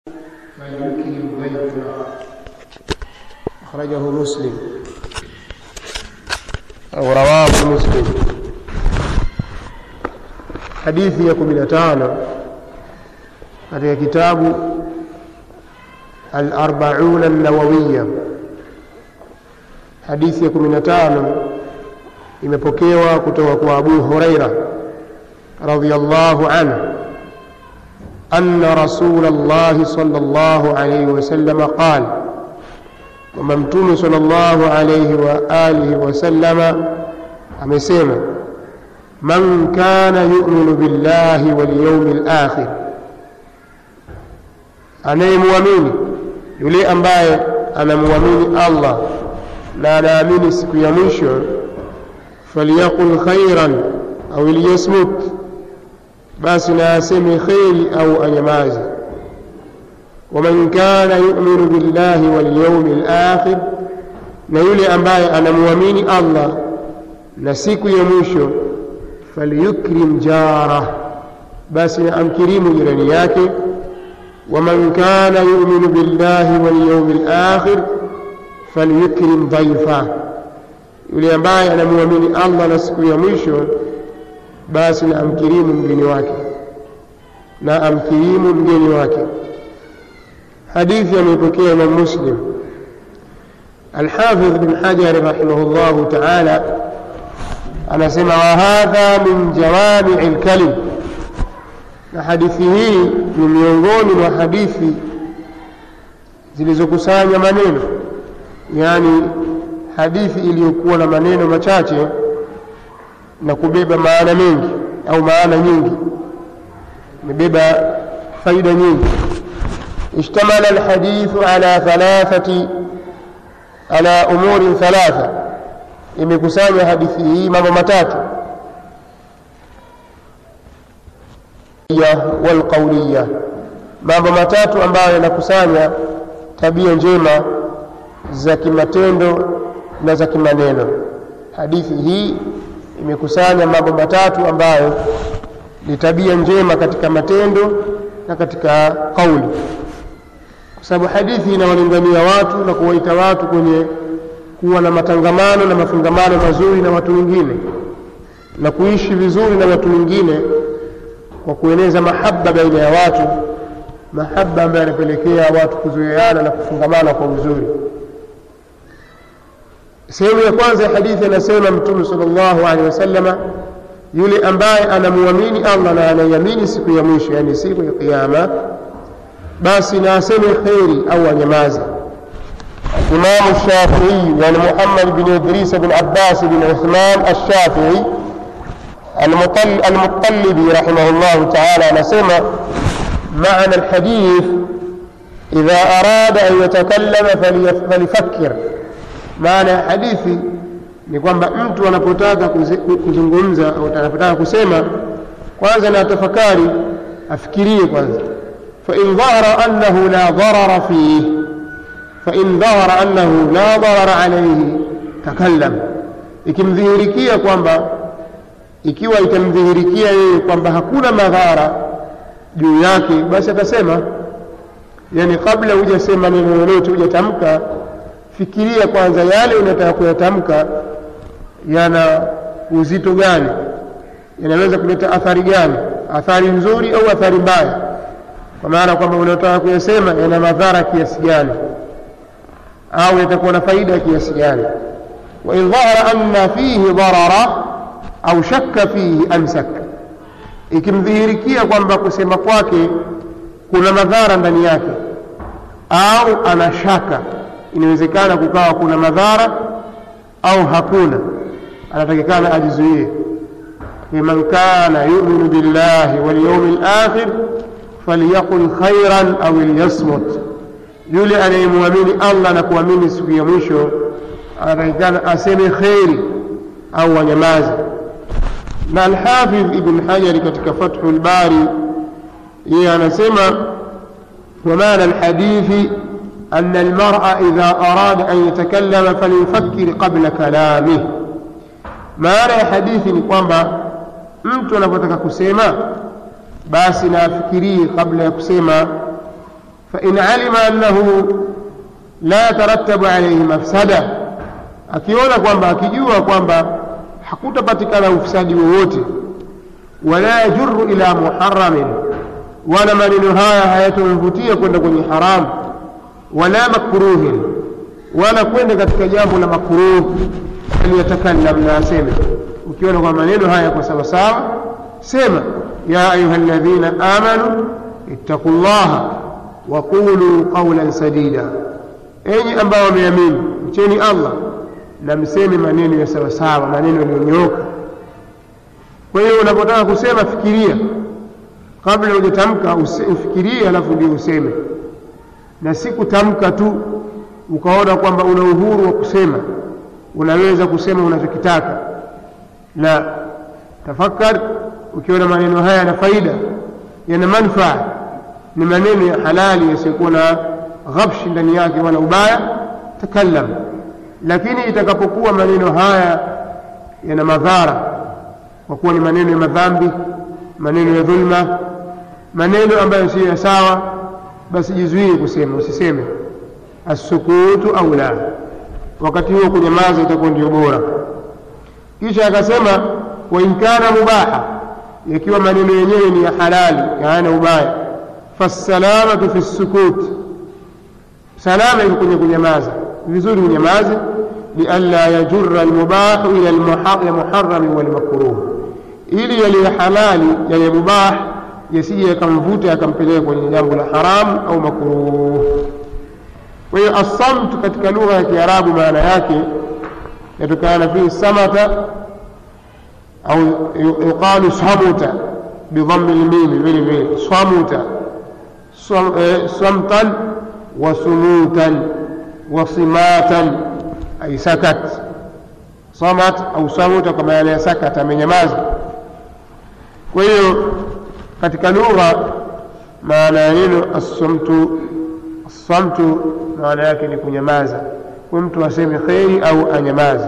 فيكرم ضيفنا أخرجه مسلم أو رواه مسلم hadithi ya kumi na tano katika kitabu al-arbauna an-nawawiya hadithi ya kumi na tano imepokewa kutoka kwa Abu Huraira radhiyallahu anhu أن رسول الله صلى الله عليه وسلم قال وممتون صلى الله عليه وآله وسلم amesema man kana yu'minu billahi wal yawmil akhir anayemwamini yule ambaye anamwamini Allah na anaamini siku ya mwisho falyaqul khairan au liyasmut basi na aseme kheri au anyamaze waman kana yu'minu billahi wal yawmil akhir na yule ambaye anamwamini Allah na siku ya mwisho falyukrim jarah basi na amkirimu jirani yake waman kana yu'minu billahi wal yawmil akhir falyukrim dhaifa yule ambaye anamwamini Allah na siku ya mwisho basi na amkirimu mgeni wake na amkirimu mgeni wake hadithi ameipokea Imam Muslim Al-Hafidh bin Hajar rahimahullahu ta'ala anasema wa hadha min jawami'i al-kalim na hadithi hii ni miongoni mwa hadithi zilizokusanya maneno yani hadithi iliyokuwa na maneno machache na kubeba maana mengi au maana nyingi imebeba faida nyingi اشتمل الحديث على ثلاثة على أمور ثلاثة imekusanya hadithi hii mambo matatu walqauliya mambo matatu ambayo yanakusanya tabia njema za kimatendo na za kimaneno hadithi hii imekusanya mambo matatu ambayo ni tabia njema katika matendo na katika kauli kwa sababu hadithi inawalingania watu na kuwaita watu kwenye kuwa na matangamano na mafungamano mazuri na watu wengine na kuishi vizuri na watu wengine kwa kueneza mahaba baina ya watu mahaba ambayo yanapelekea watu kuzoeana na kufungamana kwa uzuri sehemu ya kwanza ya hadithi anasema mtume sallallahu alaihi wasallama yule ambaye anamwamini Allah na anaiamini siku ya mwisho yani siku ya kiyama basi na aseme kheri au anyamaze Imam Shafi'i yani Muhammad bin Idris bin Abbas bin Uthman Ash-Shafi'i المطلبي رحمه الله تعالى نسمى معنى الحديث إذا أراد أن يتكلم فليفكر maana ya hadithi ni kwamba mtu anapotaka kuzungumza au anapotaka kusema kwanza na tafakari afikirie kwanza fa in dhahara annahu la dharara fihi fa in dhahara annahu la dharara alayhi takallam ikimdhihirikia kwamba ikiwa itamdhihirikia yeye kwamba hakuna madhara juu yake basi atasema yani kabla hujasema neno lolote hujatamka fikiria kwanza yale unataka kuyatamka yana uzito gani yanaweza kuleta athari gani athari nzuri au athari mbaya kwa maana kwamba unataka kuyasema yana madhara kiasi gani au yatakuwa na faida kiasi gani wa in dhahara anna fihi darara au shakka fihi amsak ikimdhihirikia kwamba kusema kwake kuna madhara ndani yake au ana shaka inawezekana kukawa kuna madhara au hakuna anatakikana ajizuie liman kana yu'minu billahi wal yawmil akhir falyaqul khairan aw liyasmut yule anayemwamini Allah na kuamini siku ya mwisho anatakikana aseme kheri au anyamaze na Al-Hafidh Ibn Hajar katika Fathul Bari yeye anasema wa maana al-hadithi أن المرء إذا أراد أن يتكلم فليفكر قبل كلامه maana ya hadithi ni kwamba mtu anapotaka kusema basi na afikirie kabla ya kusema fain alima annahu la tarattabu alaihi mafsada akiona kwamba akijua kwamba hakutapatikana ufisadi wowote wala yajuru ila muharamin wala maneno haya hayatomvutia kwenda kwenye haramu wala makruhin wala kwenda katika jambo la makruh aliyatakallam na aseme ukiona kwa maneno haya yako sawasawa sema ya ayuha ladhina amanu ittaqu llaha waqulu qaulan sadida enyi ambao wameamini mcheni allah na mseme maneno ya sawasawa maneno yaliyonyooka kwa hiyo unapotaka kusema fikiria kabla hujatamka ufikirie alafu ndio useme na si kutamka tu ukaona kwamba una uhuru wa kusema unaweza kusema unachokitaka la tafakar ukiona maneno haya yana faida yana manfaa ni maneno ya halali yasiyokuwa na ghabshi ndani yake wala ubaya takallam lakini itakapokuwa maneno haya yana madhara kwa kuwa ni maneno ya madhambi maneno ya dhulma maneno ambayo siyo ya sawa basi jizuie kusema usiseme assukutu au la wakati huo kunyamaza itakuwa ndio bora kisha akasema wain kana mubaha yakiwa maneno yenyewe ni ya halali hayana ubaya fassalamatu fi ssukut salama iko kwenye kunyamaza vizuri unyamaze lianla yajura almubahu ila almuharami walmakruh ili yaliyo halali yale mubah yasije yakamvuta yakampeleka kwenye jambo la haramu au makruh kwa hiyo assamtu katika lugha ya kiarabu maana yake yatokana na fihi samata au yuqalu samuta bidhammi lmimi vile vile samuta samtan wa sumutan wa simatan ay sakat samat au samuta kwa maana ya sakat amenyamaza kwa hiyo katika lugha maana ya neno assamtu assamtu maana yake ni kunyamaza kwa mtu aseme kheri au anyamaze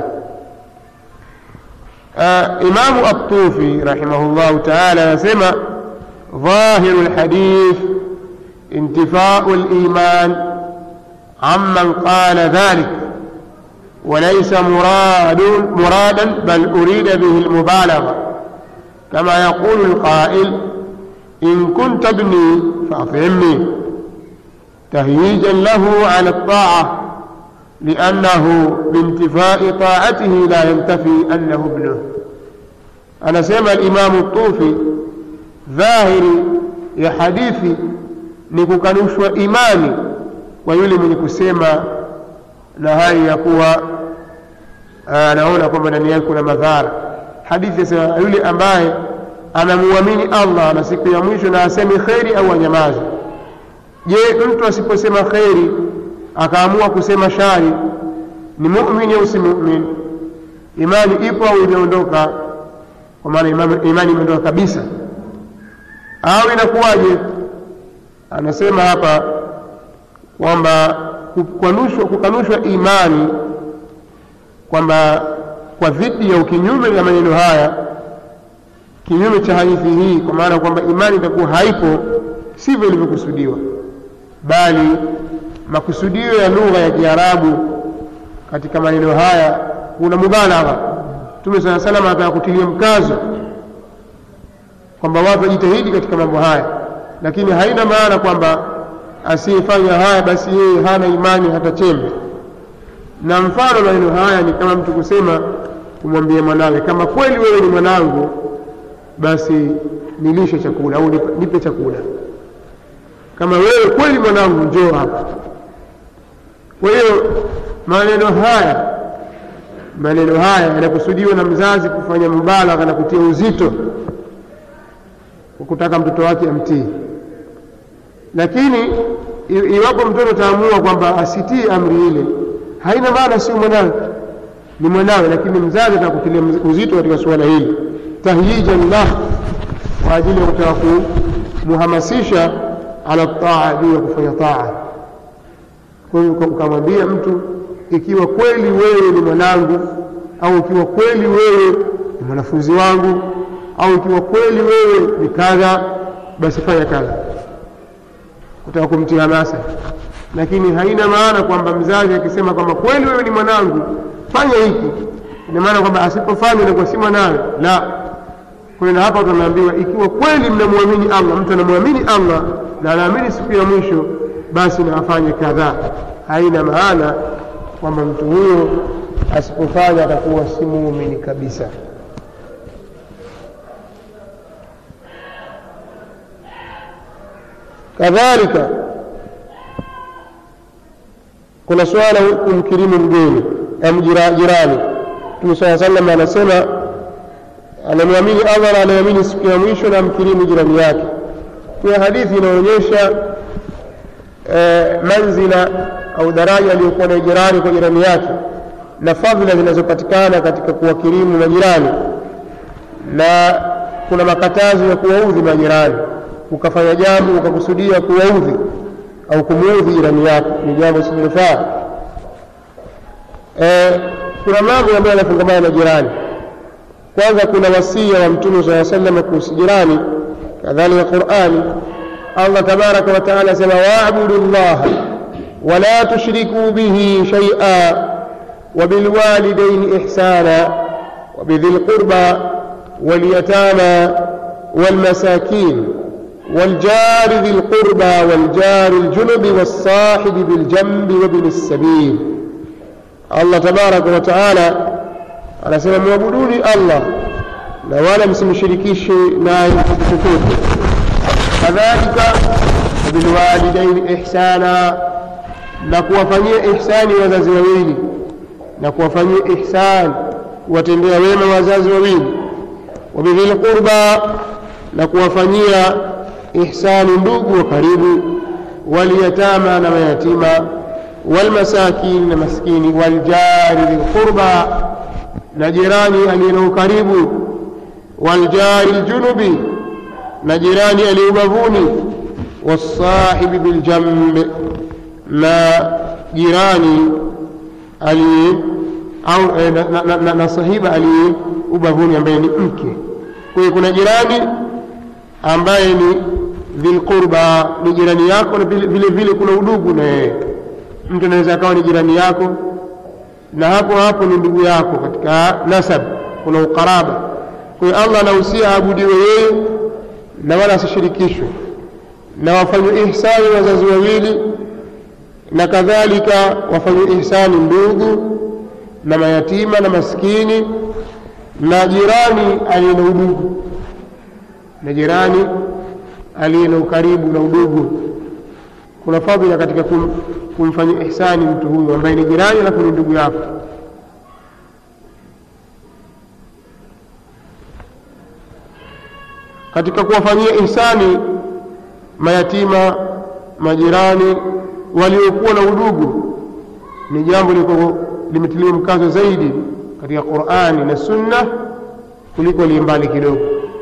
imamu الطوفي رحمه الله تعالى يسمى ظاهر الحديث انتفاء الإيمان عمن قال ذلك وليس مراد مرادا بل أريد به المبالغة كما يقول القائل إن كنت ابني فأطعمني تهييجا له على الطاعة لأنه بانتفاء طاعته لا ينتفي أنه ابنه أنا سمع الإمام الطوفي ظاهري ya hadithi ni kukanushwa imani kwa yule mwenye kusema na hali ya kuwa anaona kwamba ndani yake kuna madhara hadithi yasema yule ambaye anamuamini allah na siku ya mwisho na aseme kheri au anyamaze je mtu asiposema kheri akaamua kusema shari ni mumini au si mumin imani ipo au imeondoka kwa maana imani imeondoka kabisa au inakuwaje anasema hapa kwamba kukanushwa, kukanushwa imani kwamba kwa dhidi ya ukinyume na maneno haya kinyume cha hadithi hii kwa maana kwamba imani itakuwa haipo sivyo ilivyokusudiwa bali makusudio ya lugha ya kiarabu katika maneno haya kuna mubalagha mtume saa salam anataka kutilia mkazo kwamba watu wajitahidi katika mambo haya lakini haina maana kwamba asiyefanya haya basi yeye hana imani hata chembe na mfano maneno haya ni kama mtu kusema kumwambia mwanawe kama kweli wewe ni mwanangu basi nilishe chakula au nipe chakula kama wewe kweli mwanangu njoo hapa kwa hiyo maneno haya maneno haya yanakusudiwa na mzazi kufanya mubalagha na kutia uzito kwa kutaka mtoto wake amtii lakini iwapo mtoto ataamua kwamba asitii amri ile haina maana sio mwanawe ni mwanawe lakini mzazi atakutilia uzito katika suala hili tahyijan lah kwa ajili ya kutaka kumuhamasisha ala taa juu ya kufanya taa kwa hiyo ukamwambia mtu ikiwa kweli wewe ni mwanangu au ikiwa kweli wewe ni mwanafunzi wangu au ikiwa kweli wewe ni kadha basi fanya kadha kutaka kumtia hamasa lakini haina maana kwamba mzazi akisema kwamba kweli wewe ni mwanangu fanya hiki ina maana kwamba asipofanya inakuwa si mwanawe la kwa hiyo na hapa tunaambiwa ikiwa kweli mnamwamini allah mtu anamwamini allah na anaamini siku ya mwisho basi na afanye kadhaa haina maana kwamba mtu huyo asipofanya atakuwa si muumini kabisa kadhalika kuna swala kumkirimu mgeni au jirani mtume saa salam anasema anamwamini allah na anaamini siku ya mwisho na amkirimu jirani yake kuna hadithi inaonyesha eh, manzila au daraja aliyokuwa na jirani kwa jirani yake na fadhila zinazopatikana katika kuwakirimu majirani na kuna makatazo ya kuwaudhi majirani ukafanya jambo ukakusudia kuwaudhi au kumuudhi jirani yako ni jambo sililofaa e, kuna mambo ambayo yanafungamana na jirani kwanza kuna wasia wa mtume saa salama kuhusu jirani kadhalika qurani allah tabaraka wataala asema waabudu llaha wala tushrikuu bihi shaia وبالوالدين إحسانا وبذي القربى واليتامى والمساكين والجار ذي القربى والجار الجنب والصاحب بالجنب وابن السبيل الله تبارك وتعالى anasema mwabuduni allah na wala msimshirikishe naye chochote kadhalika wabilwalidaini ihsana na kuwafanyia ihsani wazazi wawili na kuwafanyia ihsan kuwatendea wema wazazi wawili wabidhil qurba na kuwafanyia ihsani ndugu wa karibu walyatama na mayatima walmasakin na maskini waljari dhilqurba na jirani aliye na ukaribu waljari ljunubi na jirani aliye ubavuni wasahibi biljambi na jirani aliye au eh, na, na, na, na sahiba aliye ubavuni ambaye ni mke kwa hiyo kuna jirani ambaye ni dhilqurba ni jirani yako na vile vile, vile kuna udugu na yeye mtu anaweza akawa ni jirani yako na hapo hapo ni ndugu yako katika nasab kuna ukaraba kwa hiyo allah anahusia aabudiwe yeye na wala asishirikishwe na wafanywe ihsani wazazi wawili na kadhalika wafanywe ihsani ndugu na mayatima na maskini na jirani aliye na udugu na jirani aliye na ukaribu na udugu kuna fadhila katika kum, kumfanyia ihsani mtu huyu ambaye ni jirani alafu ni ndugu yako katika kuwafanyia ihsani mayatima majirani waliokuwa na udugu ni jambo liko limetiliwa mkazo zaidi katika qurani na sunna kuliko limbali kidogo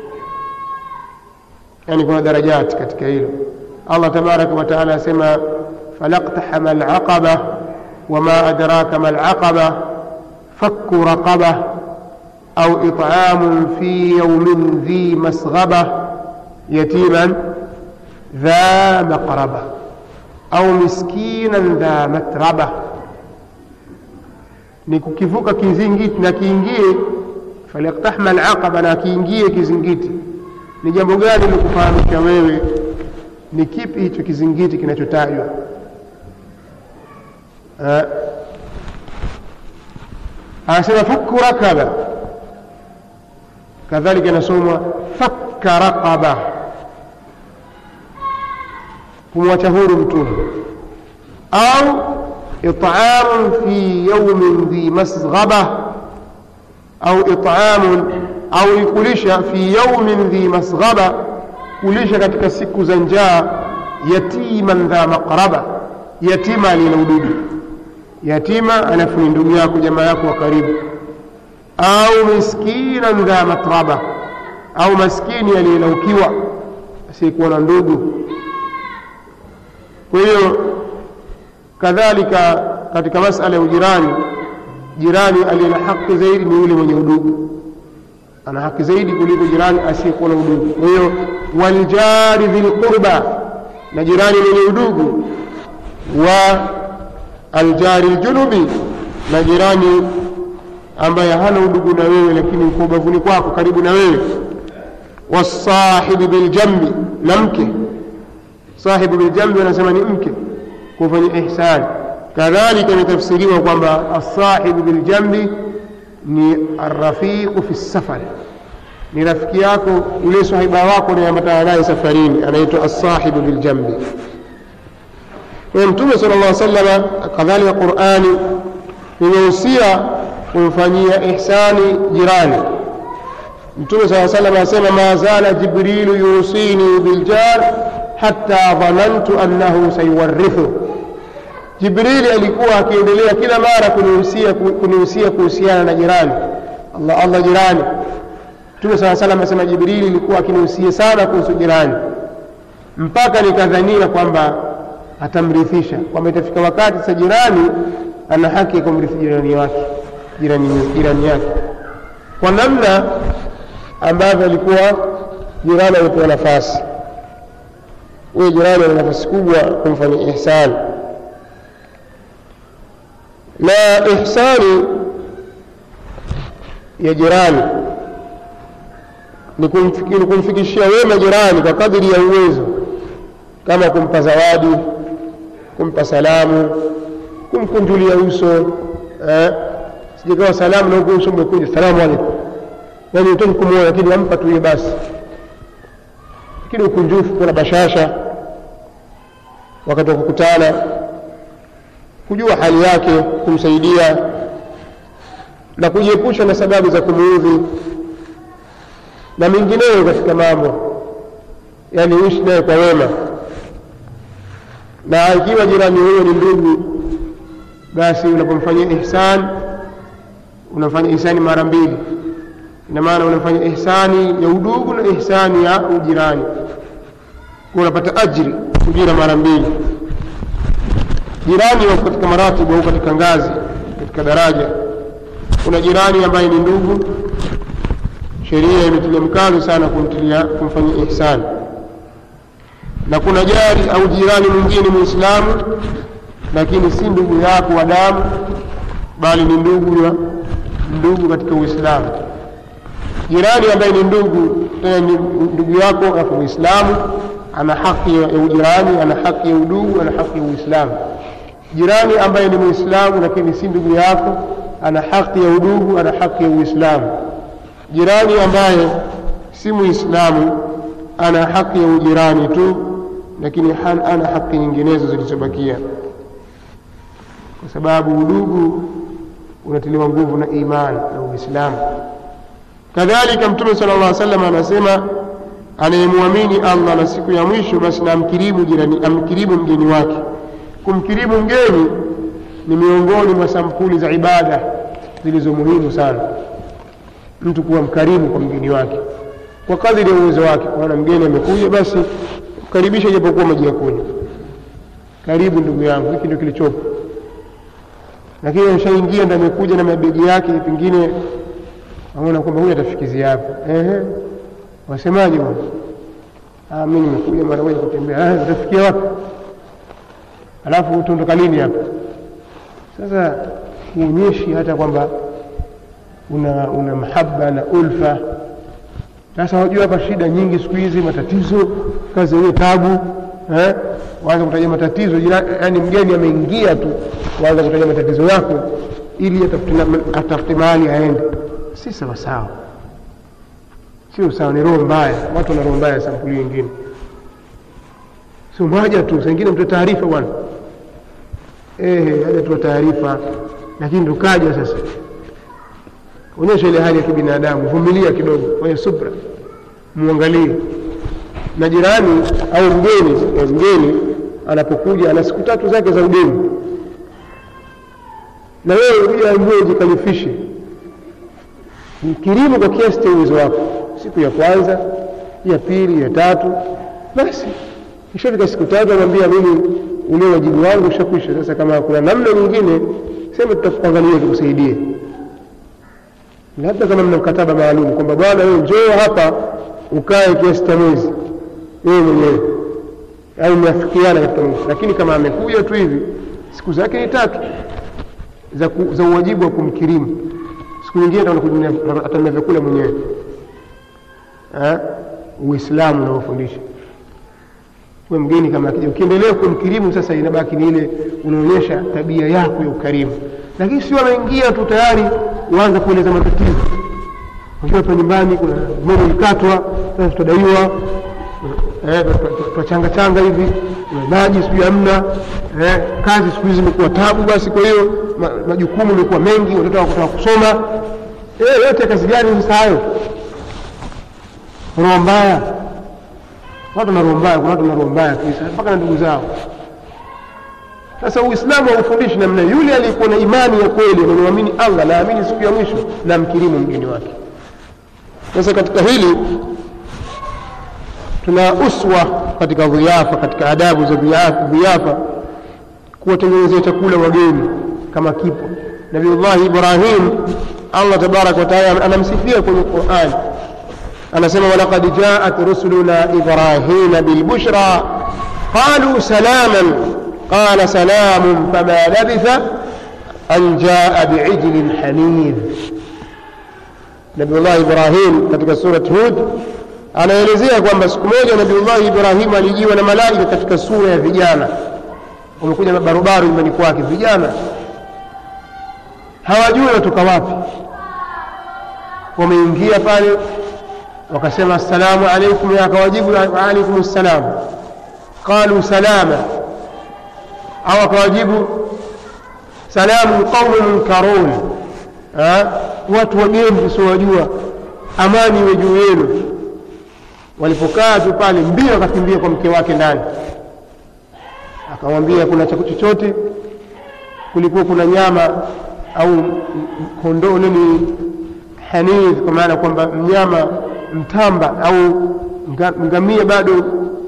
yani kuna darajati katika hilo allah tabaraka wataala asema falaqtahama alaqaba wama adraka ma alaqaba fakku raqaba au it'amun fi yaumin dhi masghaba yatiman dha maqraba au miskinan dha matraba ni kukivuka kizingiti na kiingie falyaktahma alaqaba na kiingie kizingiti ni jambo gani likufahamisha wewe ni kipi hicho kizingiti kinachotajwa anasema fakku rakaba kadhalika inasomwa fakka raqaba kumwacha huru mtumwa au it'amun fi yaumin dhi masghaba au it'amun au ikulisha fi yaumin dhi masghaba kulisha katika siku za njaa yatiman dha maqraba yatima alina ududu yatima alafu ni ndugu yako jamaa yako wa karibu au miskinan dha matraba au maskini aliyelaukiwa asiyekuwa na ndugu kwa hiyo kadhalika katika masala ya ujirani jirani aliye na haki zaidi ni yule mwenye udugu ana haki zaidi kuliko jirani asiyekuwa na udugu kwa hiyo waljari dhilqurba na jirani mwenye udugu wa aljari ljunubi na jirani ambaye hana udugu na wewe lakini uko ubavuni kwako karibu na wewe wasahibi biljambi na mke sahibu biljambi wanasema ni mke kufanya ihsani kadhalika imetafsiriwa kwamba alsahibu biljambi ni arrafiqu fi safari ni rafiki yako yule sahiba wako unayeambatana naye safarini anaitwa alsahibu biljambi kwa mtume sala llah salama kadhalika qurani imehusia kumfanyia ihsani jirani mtume saa salam asema ma zala jibrilu yusini biljar hatta dhanantu annahu sayuwarithu jibrili alikuwa akiendelea kila mara kunihusia kunihusia kuhusiana na jirani allah allah jirani mtume saa salam asema jibrili ilikuwa akinihusia sana kuhusu jirani mpaka nikadhania kwamba atamrithisha kwamba itafika wakati sa jirani ana haki ya kumrithi jirani wake jirani, jirani yake kwa namna ambavyo alikuwa jirani amepewa nafasi huyo jirani ana nafasi kubwa kumfanya ihsani na ihsani ya jirani ni kumfikishia wema jirani kwa kadiri ya uwezo kama kumpa zawadi kumpa salamu kumkunjulia uso eh, sijakawa salamu na huku uso umekuja salamu alaikum yani utaki kumwona lakini wampa tu basi lakini ukunjufu kuna bashasha wakati wa kukutana kujua hali yake kumsaidia na kujiepusha na sababu za kumuudhi na mengineyo katika mambo yani uishi naye kwa wema na ikiwa jirani huyo ni ndugu basi unapomfanyia ihsan unafanya ihsani mara mbili ina maana unafanya ihsani ya udugu na ihsani ya ujirani unapata ajri ujira mara mbili jirani wako katika maratibu au katika ngazi katika daraja kuna jirani ambaye ni ndugu sheria imetilia mkazo sana kumtilia kumfanyia ihsani na kuna jari au jirani mwingine muislamu lakini si ndugu yako wa damu bali ni ndugu ya ndugu katika uislamu jirani ambaye ni ndugu tena ni ndugu yako alafu muislamu ana haki ya ujirani ana haki ya udugu ana haki ya uislamu jirani ambaye ni muislamu lakini si ndugu yako ana haki ya udugu ana haki ya uislamu jirani ambaye si muislamu ana haki ya ujirani tu lakini ana haki nyinginezo zilizobakia kwa sababu udugu unatiliwa nguvu na imani na uislamu kadhalika mtume sala llah salam anasema anayemwamini allah na siku ya mwisho basi na amkirimu jirani amkirimu mgeni wake kumkirimu mgeni ni miongoni mwa sampuli za ibada zilizo muhimu sana mtu kuwa mkarimu kwa mgeni wake kwa kadiri ya uwezo wake kwaona mgeni amekuja basi mkaribisha japokuwa maji ya kunywa karibu ndugu yangu hiki ndio kilichopo lakini ameshaingia ndo amekuja na mabegi yake pengine aona kwamba huyu atafikizia hapa ehe wasemaje bwana mi nimekuja mara moja kutembea utafikia wapi alafu utaondoka lini hapa sasa huonyeshi hata kwamba una una mahaba na ulfa sasa wajua hapa shida nyingi siku hizi matatizo kazi yenyewe tabu eh? waanza kutaja matatizo yaani mgeni ameingia tu waanza kutaja matatizo yako ili atafute mahali aende si sawasawa sio sawa ni roho mbaya watu wana roho mbaya sampuli nyingine sio moja tu sengine mtoe taarifa bwana ehe haja tuwa taarifa lakini tukaja sasa onyesha ile hali ya kibinadamu vumilia kidogo fanya subra muangalie na jirani au mgeni mgeni anapokuja ana siku tatu zake za ugeni na wewe kuja ambie ujikalifishe mkirimu kwa kiasi cha uwezo wako siku ya kwanza ya pili ya tatu basi ishafika siku tatu anambia mimi ule wajibu wangu ushakwisha sasa kama kuna namna nyingine sema tutakuangalia tukusaidie labda kama mna mkataba maalum kwamba bwana wewe njoo hapa ukae kiasi cha mwezi wewe mwenyewe au mmeafikiana katika maisha lakini kama amekuja tu hivi siku zake ni tatu za, ku, za uwajibu wa kumkirimu siku nyingine atanunua vyakula mwenyewe Eh, uislamu unaofundisha we mgeni kama akija ukiendelea kumkirimu sasa inabaki ni ile unaonyesha tabia yako ya ukarimu lakini sio ameingia tu tayari uanza kueleza matatizo unajua hapa nyumbani kuna moja ilikatwa sasa tutadaiwa eh, twachanga changa hivi maji sijui hamna eh, kazi siku hizi imekuwa tabu basi kwa hiyo ma, majukumu imekuwa mengi watoto wakutaka kusoma eh, yote kazi gani sasa hayo roho mbaya watu na roho mbaya kuna watu na roho mbaya kabisa mpaka na ndugu zao sasa uislamu haufundishi namna yule aliyekuwa na imani ya kweli anamwamini allah naamini siku ya mwisho na mkirimu mgeni wake sasa katika hili tuna uswa katika dhiafa katika adabu za dhiafa kuwatengenezea chakula wageni kama kipo nabiullahi ibrahim allah tabaraka wataala anamsifia kwenye qurani anasema walaqad jaat rusuluna ibrahima bilbushra qalu salaman qala salamun fama labitha an jaa biijlin hanidh nabiullah ibrahim katika surat hud anaelezea kwamba siku moja nabiullahi ibrahim alijiwa na malaika katika sura ya vijana wamekuja mabarubaru nyumbani kwake vijana hawajui watoka wapi wameingia pale wakasema assalamu alaikum akawajibu waalaikum ssalam qalu salama au akawajibu salamu qaumu munkarun watu wageni tusiowajua amani iwe juu yenu walipokaa tu pale mbio akakimbia kwa mke wake ndani akamwambia kuna chakula chochote kulikuwa kuna nyama au kondoo nini hanidh kwa maana kwamba mnyama mtamba au ngamia bado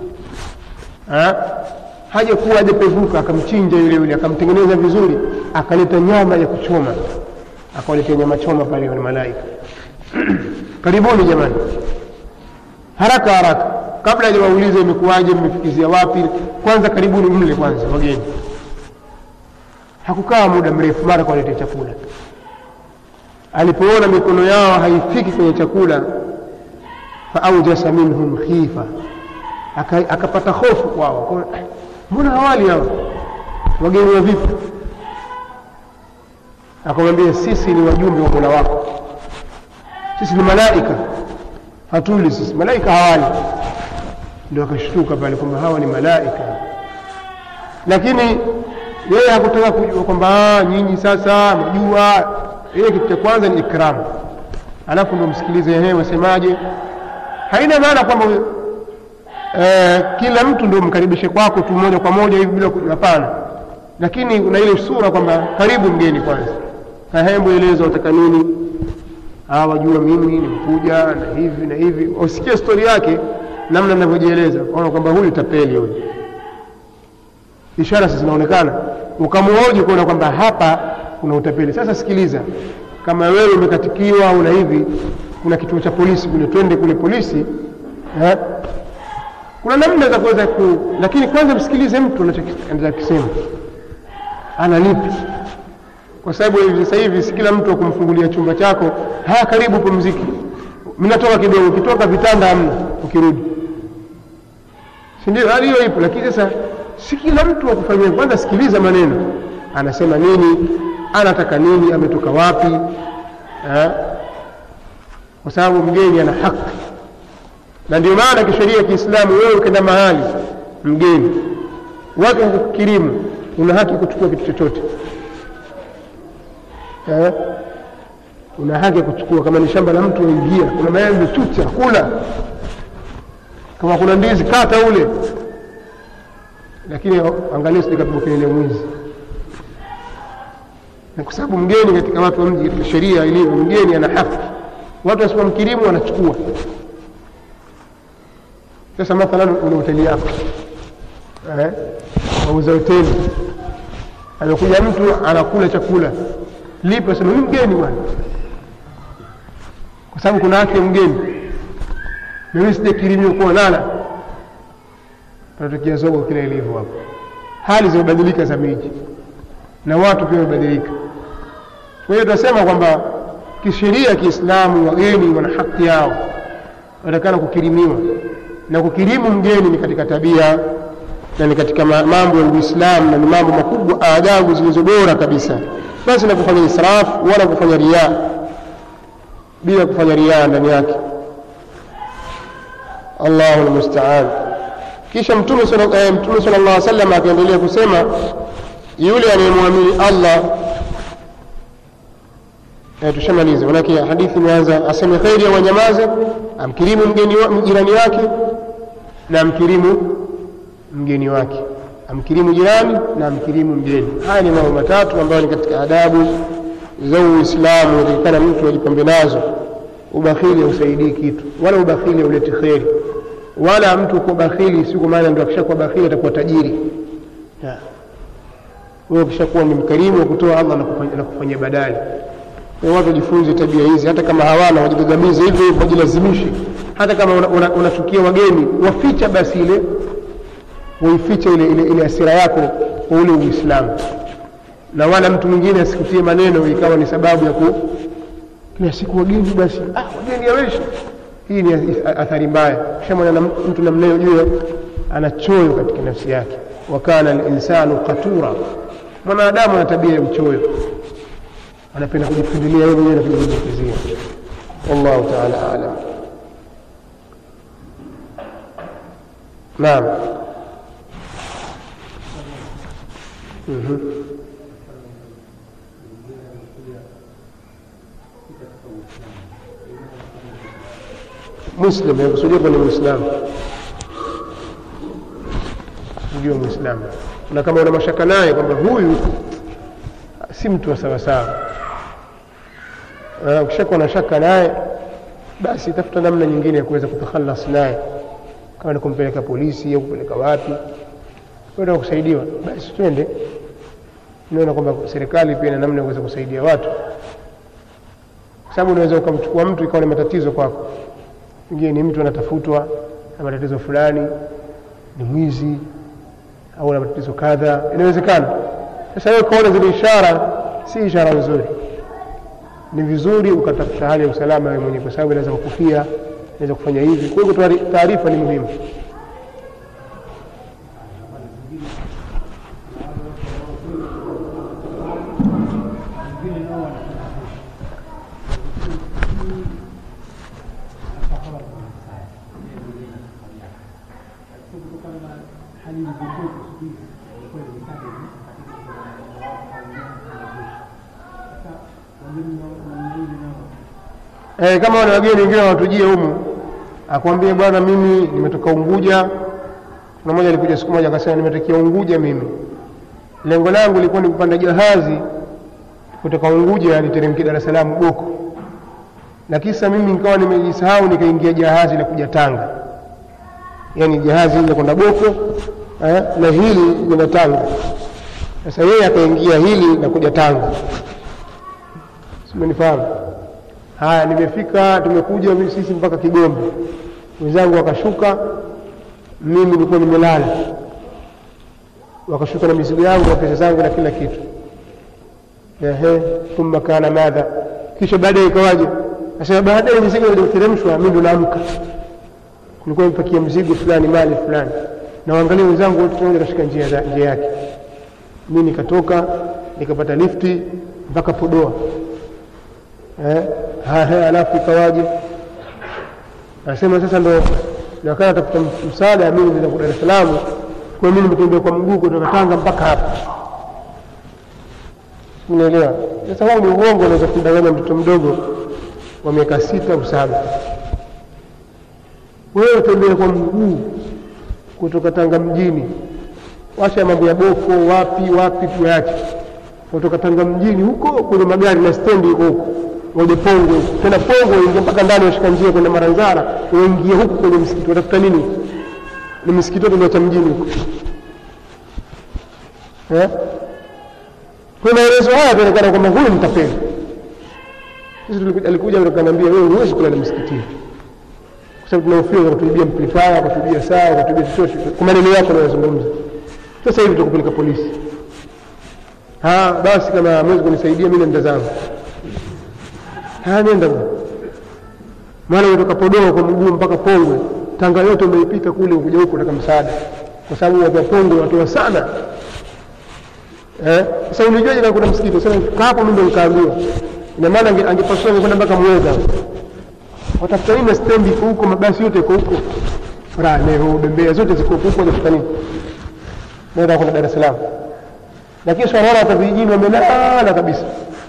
hajakuwa hajapevuka akamchinja yule yule akamtengeneza vizuri akaleta nyama ya kuchoma akawaletea nyama choma pale wale malaika karibuni jamani haraka haraka kabla hajawauliza imekuwaje mmefikizia wapi kwanza karibuni mle kwanza wageni hakukaa muda mrefu mara kawaletea chakula alipoona mikono yao haifiki kwenye chakula faaujasa minhum khifa akapata hofu kwao mbona hawali hawa wageni wa vipi akamwambia sisi ni wajumbe wa mola wako sisi ni malaika hatuli sisi malaika hawali ndio akashtuka pale kwamba hawa ni malaika lakini yeye hakutaka kujua kwamba nyinyi sasa najua yeye kitu cha kwanza ni ikramu alafu ndo msikilize yeye wasemaje haina maana kwamba eh, kila mtu ndio mkaribishe kwako tu moja kwa moja hivi bila hapana lakini una ile sura kwamba karibu mgeni kwanza kahembu eleza utaka nini wajua mimi nimekuja na hivi na hivi usikie stori yake namna navyojieleza ona kwamba huyu tapeli huyu ishara zinaonekana ukamuoji kuona kwamba hapa kuna utapeli sasa sikiliza kama wewe umekatikiwa au na hivi kuna kituo cha polisi kule twende kule polisi eh? kuna namna za kuweza ku lakini kwanza msikilize mtu anachokisema ana lipi kwa sababu sasa hivi si kila mtu akumfungulia chumba chako haya karibu pumziki mnatoka kidogo ukitoka vitanda hamna ukirudi si ndio hali hiyo ipo lakini sasa si kila mtu akufanyia kwanza sikiliza maneno anasema nini anataka nini ametoka wapi eh? kwa sababu mgeni ana haki na ndio maana kisheria ya kiislamu wewe ukenda mahali mgeni watu wakukirimu una haki kuchukua kitu chochote eh? una haki ya kuchukua kama ni shamba la mtu waingia kuna maembe chucha kula kama kuna ndizi kata ule lakini angalia sijakapiga kelele mwizi na kwa sababu mgeni katika watu wa mji katika sheria ilivyo mgeni ana haki watu wasipomkirimu wanachukua sasa mathalan una hoteli yako eh? wauza hoteli amekuja mtu anakula chakula lipo sema huyu mgeni bwana kwa sababu kuna haki ya mgeni mimi sijakirimiwa kuwa nala panatokea zogo kila ilivyo hapo hali zimebadilika za miji na watu pia wamebadilika kwa hiyo tunasema kwamba kisheria ya kiislamu wageni wana haki yao wanatakana kukirimiwa na kukirimu mgeni ni katika tabia na ni katika ma- mambo ya uislamu na ni mambo makubwa adabu zilizo bora kabisa basi na kufanya israfu wala kufanya riaa bila kufanya riaa ndani yake allahu lmustaan kisha mtume sala- eh, mtume sala llah salam akaendelea kusema yule anayemwamini allah eh, tushamaliza manake hadithi imeanza aseme kheri au anyamaze amkirimu mgeni wa, jirani wake na amkirimu mgeni wake amkirimu jirani na amkirimu mgeni haya ni mambo matatu ambayo ni katika adabu za uislamu inatakikana mtu ajipambe nazo ubakhili hausaidii kitu wala ubakhili hauleti kheri wala mtu kuwa bakhili si kwa maana ndio akishakuwa bakhili atakuwa tajiri Ya. wewe ukishakuwa ni mkarimu wa kutoa allah anakufanyia- anakufanyia badali kwa hiyo watu wajifunze tabia hizi hata kama hawana wajigagamize hivyo hivyo wajilazimishe hata kama unachukia una, una unachukia wageni waficha basi ile waifiche ile, ile, ile asira yako kwa ule uislamu na wala mtu mwingine asikutie maneno ikawa ni sababu ya ku kila siku wageni basi ah, wageni yaweshi hii ni athari mbaya kishamwona na mtu namnayo juu ana choyo katika nafsi yake wakana linsanu qatura mwanadamu ana tabia ya uchoyo anapenda kujifundilia yeye mwenyewe na kujilimbukizia wallahu taala alam naam Mhm. muslim yakusudia kuwa ni mwislamu ndio mwislamu na kama una mashaka naye kwamba huyu si mtu wa sawasawa Eh, ukishakuwa na shaka naye basi tafuta namna nyingine ya kuweza kutakhalas naye kama ni kumpeleka polisi au kupeleka wapi kwenda kusaidiwa basi twende naona kwamba serikali pia ina namna ya kuweza kusaidia watu kwa sababu unaweza ukamchukua mtu ikawa ni matatizo kwako pengine ni mtu anatafutwa na matatizo fulani ni mwizi au na matatizo kadha inawezekana sasa wewe ukaona zile ishara si ishara nzuri ni vizuri ukatafuta hali ya usalama wewe mwenyewe kwa sababu inaweza kukufia inaweza kufanya hivi kwa hiyo kutoa taarifa ni muhimu eh, kama wana wageni wengine wanatujia humu akwambie bwana mimi nimetoka unguja kuna mmoja alikuja siku moja akasema nimetokea unguja mimi lengo langu lilikuwa ni kupanda jahazi kutoka unguja niteremke dar es salaam boko na kisa mimi nikawa nimejisahau nikaingia jahazi la kuja tanga yaani jahazi hili kwenda boko eh, na hili lina tanga sasa yeye akaingia hili na kuja tanga simenifahamu haya nimefika tumekuja mimi sisi mpaka kigombe wenzangu wakashuka mimi nilikuwa nimelala wakashuka na mizigo yangu na pesa zangu na kila kitu ehe thumma kana madha kisha baadaye ikawaje asema baadaye mizigo iliteremshwa mimi ndo naamka kulikuwa imepakia mzigo fulani mali fulani na waangalia wenzangu wote pamoja katika njia, za- njia yake mi nikatoka nikapata lifti mpaka podoa eh, haya alafu ikawaje anasema sasa ndo nakaa tafuta msaada mimi nenda kwa Dar es Salaam kwa mimi nimetembea kwa mguu kutoka Tanga mpaka hapa unaelewa sasa huu ni uongo unaweza kumdanganya mtoto mdogo wa miaka sita au saba wewe tembea kwa mguu kutoka Tanga mjini wacha mambo ya boko wapi wapi tuache kutoka Tanga mjini huko kwenye magari na stendi huko huko ngoje Pongwe huko tena Pongwe ingia mpaka ndani washika njia kwenda Maranzara unaingia huko kwenye msikiti watafuta nini ni msikiti wote uliocha mjini huko eh kwa maelezo haya yanaonekana kwamba huyu mtapeli sisi tulikuja alikuja akaniambia wewe huwezi kulala msikitini kwa sababu tunahofia wakatuibia amplifier wakatuibia saa wakatuibia chochote kwa maneno yako unayozungumza sasa hivi tukupeleka polisi ah basi kama hamwezi kunisaidia mimi nenda zangu haya nenda bwana maana umetoka Podoa kwa mguu mpaka Pongwe, Tanga yote umeipita kule, ukuja huku kutaka msaada, kwa sababu watu wa Pongwe watoa sana. Eh, sasa ulijuaje kama kuna msikiti? Sasa kaa hapo, mimi ndo nikaambiwa. Ina maana ange- angepasua angekwenda mpaka Mweza, watafuta nini? na stendi iko huko, mabasi yote iko huko, Raneho, Bembea zote ziko huko, watafuta nini? Naweza kwenda Dar es Salaam, lakini sio wanaona hata vijijini wamelala kabisa.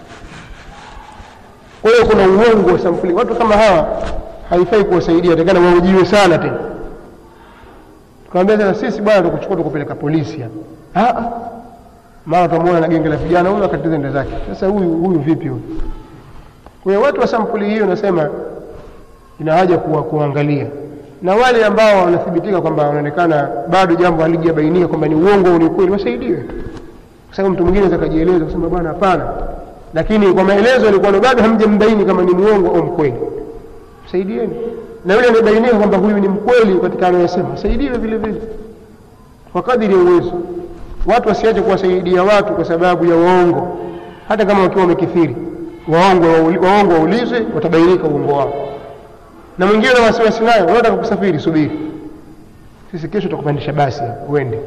Kwa hiyo kuna uongo wa sampuli. Watu kama hawa haifai kuwasaidia, takana waujiwe sana tena. Tukamwambia sasa, sisi bwana, tukuchukua tukupeleka polisi hapa. Ah, ah. mara tutamwona na genge la vijana huyu akatiza nda zake. Sasa huyu huyu vipi huyu? Kwa hiyo watu wa sampuli hiyo, nasema ina haja kuwa kuangalia, na wale ambao wanathibitika kwamba wanaonekana bado jambo halijabainika kwamba ni uongo au ni ukweli, wasaidiwe, kwa sababu mtu mwingine anaweza kajieleza kusema bwana, hapana lakini kwa maelezo yalikuwa bado hamjambaini kama ni muongo au mkweli, saidieni. Na yule anayebainika kwamba huyu ni mkweli katika anayosema, saidiwe vile vile kwa kadiri ya uwezo. Watu wasiache kuwasaidia watu kwa sababu ya waongo, hata kama wakiwa wamekithiri. Waongo waongo waulizwe, watabainika uongo wao. Na mwingine na wasiwasi nayo, unataka kusafiri, subiri, sisi kesho tutakupandisha basi hapa uende.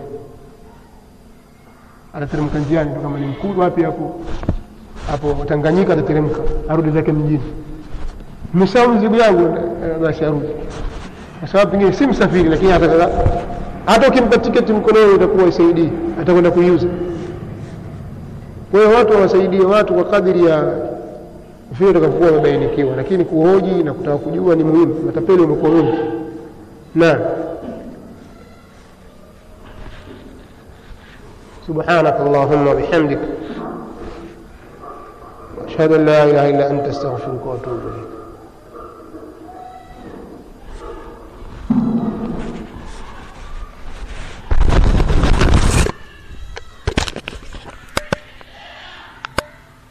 Atateremka njiani tu, kama ni Mkuru wapi hapo hapo Tanganyika atateremka arudi zake mjini. Nimesahau mzigo yangu, eh, basi arudi, kwa sababu pengine si msafiri, lakini hata hata ukimpa tiketi mkononi itakuwa isaidii, atakwenda kuiuza. Kwa hiyo watu wawasaidie watu kwa kadiri ya vile utakapokuwa wamebainikiwa, lakini kuhoji na kutaka kujua ni muhimu. Matapeli wamekuwa wengi. Naam. سبحانك اللهم وبحمدك واشهد ان لا اله الا انت استغفرك واتوب اليك